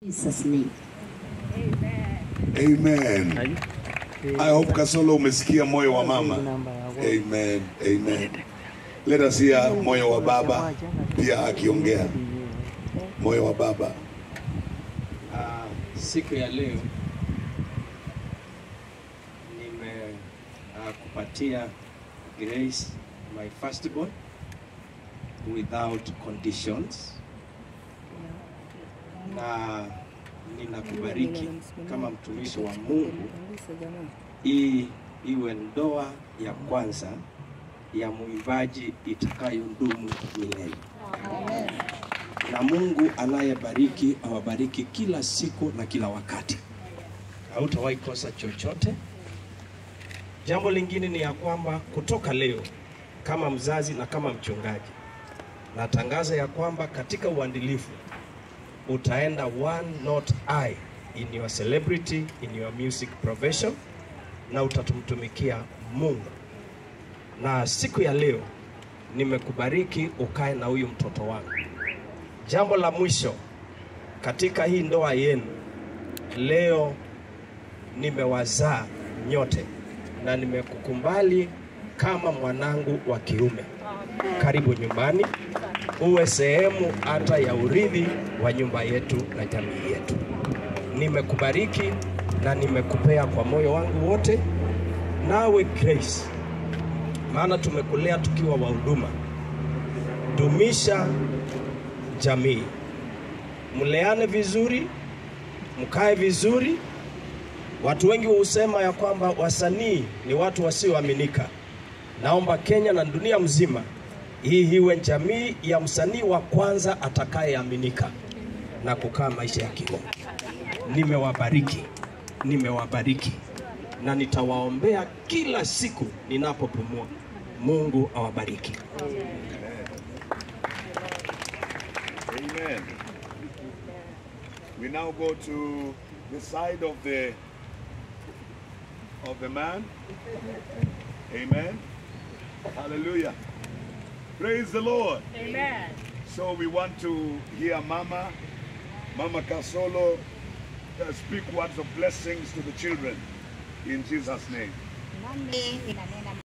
Jesus name. Amen. I hope Kasolo umesikia moyo wa mama. Amen. Amen. Let us hear moyo wa baba pia akiongea. Moyo wa baba. Ah, siku ya leo nimekupatia Grace my firstborn without conditions, na ninakubariki kama mtumishi wa Mungu, hii iwe ndoa ya kwanza ya mwimbaji itakayodumu milele na Mungu anayebariki awabariki kila siku na kila wakati, hautawahi kosa chochote. Jambo lingine ni ya kwamba kutoka leo, kama mzazi na kama mchungaji, natangaza ya kwamba katika uandilifu utaenda one not I in your celebrity in your music profession, na utatumtumikia Mungu. Na siku ya leo nimekubariki ukae na huyu mtoto wangu. Jambo la mwisho katika hii ndoa yenu, leo nimewazaa nyote na nimekukumbali kama mwanangu wa kiume. Karibu nyumbani, uwe sehemu hata ya urithi wa nyumba yetu na jamii yetu. Nimekubariki na nimekupea kwa moyo wangu wote, nawe Grace, maana tumekulea tukiwa wahuduma. Dumisha jamii, mleane vizuri, mkae vizuri. Watu wengi husema ya kwamba wasanii ni watu wasioaminika. Naomba Kenya na dunia mzima hii iwe jamii ya msanii wa kwanza atakayeaminika na kukaa maisha ya kiroho. Nimewabariki, nimewabariki na nitawaombea kila siku ninapopumua. Mungu awabariki. Amen. We now go to the side of the of the man. Amen. Hallelujah. Praise the Lord. Amen. So we want to hear Mama, Mama Kasolo, uh, speak words of blessings to the children in Jesus' name. Nami ninanena